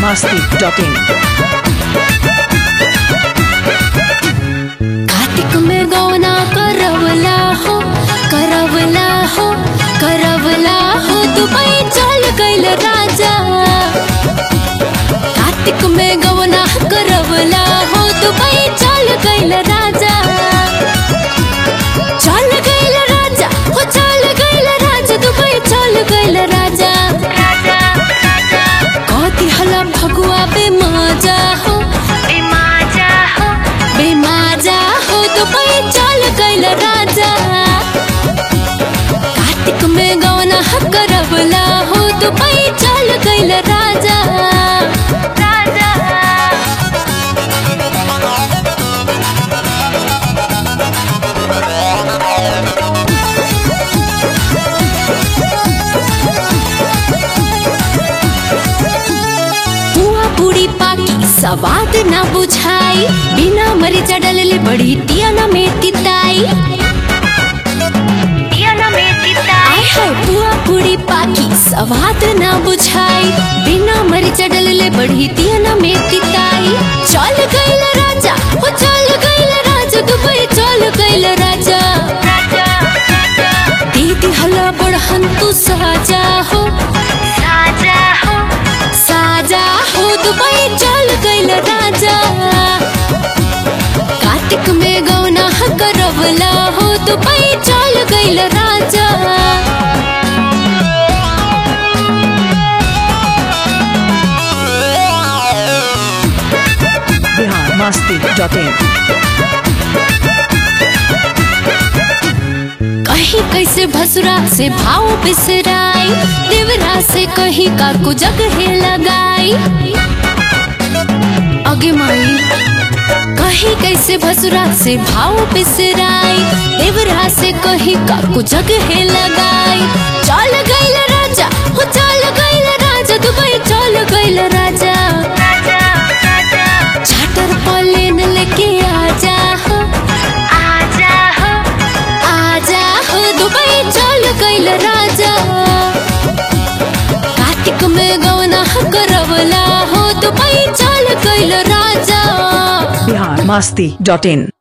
masti.in. Kartik में गौना करवला हो करवला हो करवला हो दुबई चल गइल राजा कार्तिक में गौना करवला हो दुबई चल गइल राजा चल गइल राजा हो चल गइल राजा दुबई चल गइल राजा कथी हला भगुआ बेमाजा हो बेमाजा हो बेमाजा हो दुबई चल गइल राजा कार्तिक में गौना करवला हो दुबई चल गइल राजा राजा पुआ पूरी पाकी सवाद ना बुझाई बिना मरीचा डलले बड़ी टियाना में तिताई आय हाय पुआ पूरी पाकी सवाद ना बुझाई बिना मरीचा डलले बड़ी टियाना में तिताई चल गइल राजा हो चल गइल राजा दुबई चल गइल राजा दीदी हला बड़हन तू साजा हो साजा हो साजा हो दुबई चल गइल राजा कार्तिक में गौना करवला हो दुबई चल गइल राजा Bihar masti.in. कहीं कैसे भसुरा से भाव बिसराई देवरा से कहीं का कुजग है लगाई आगे माई कहीं कैसे भसुरा से भाव बिसराई देवरा से कहीं का कुजग है लगाई चल गइल राजा हो चल गइल राजा दुबई चल गइल राजा चार्टर प्लेन लेके आजा हो आजा हो आजा हो दुबई चल गइल राजा कार्तिक में गौना करवला हो दुबई चल गइल राजा Bihar masti.in.